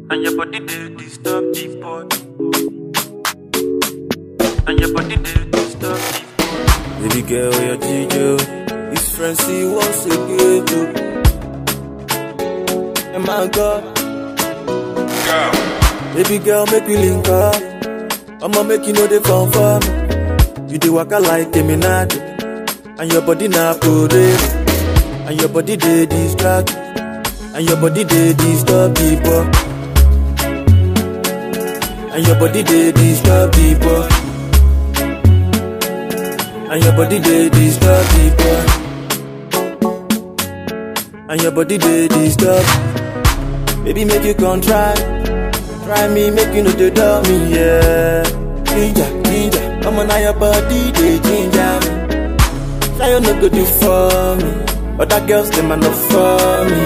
And your body they disturb the boy. And your body they disturb the boy. Baby girl, your Gijo. His friends see once again too. And my God, baby girl, make we link up. I'ma make you know the fun for me. You dey waka like a minado, and your body na parade, and your body dey distract, and your body dey disturb people, and your body dey disturb people. And your body they disturb people And your body they disturb Baby make you come try Try me make you know they dumb me yeah Ginger, ginger Come on now your body they ginger me Now you no good do for me Other girls them are not for me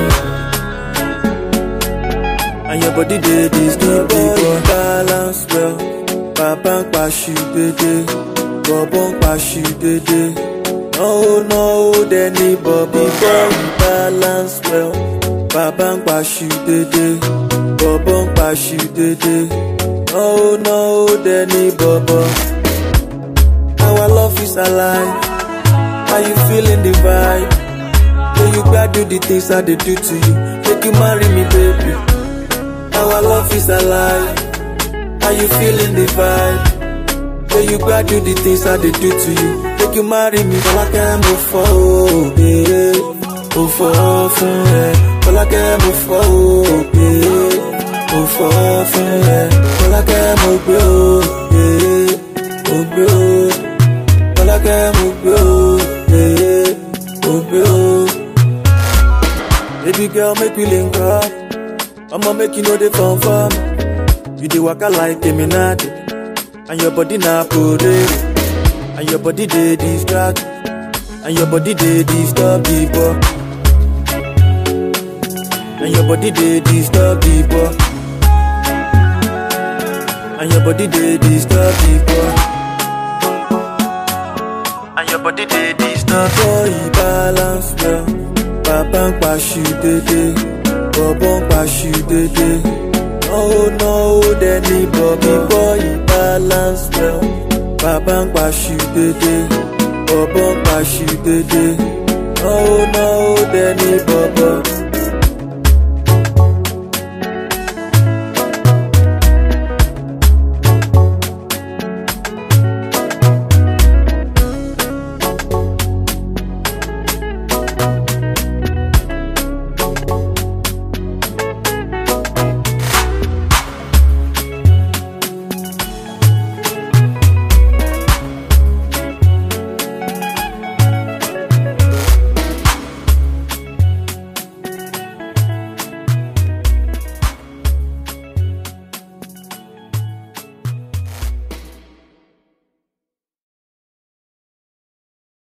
And your body they disturb people Balance well Papa pass you baby bọ̀bọ̀ ń paṣu dédé. náwó náwó dẹni bọ̀bí bọ́ọ̀lù balance well. bàbá ń paṣu dédé. bọ̀bọ̀ ń paṣu dédé. náwó náwó dẹni bọ̀bọ̀. our love is alive. how you feeling the vibe? When you gbadu the things I dey do to you. make you marry me baby. our love is alive. how you feeling the vibe? Say you gbadu the things I dey do to you. Make you marry me, Fọlákẹ́ mo fọ́ o, ee, mo fọ́ fún ẹ. Fọlákẹ́ mo fọ́ o, ee, mo fọ́ fún ẹ. Fọlákẹ́ mo gbé o, ee, mo gbé o. Fọlákẹ́ mo gbé o, ee, mo gbé o. Baby girl, make we link up. I'ma make you know the fun for me. You dey waka like a minado. And your body na parade And your body they distract And your body they disturb people And your body they disturb people And your body they disturb people And your body they disturb. Boy balance well Papa ń paṣu dédé Bọ̀bọ̀ ń paṣu dédé náwó náwó dẹni bọ̀bí bọ́ọ̀yì balance well. Bàbá ń paṣu dédé, bọ̀bọ̀ ń paṣu dédé. náwó náwó dẹni bọ̀bọ̀.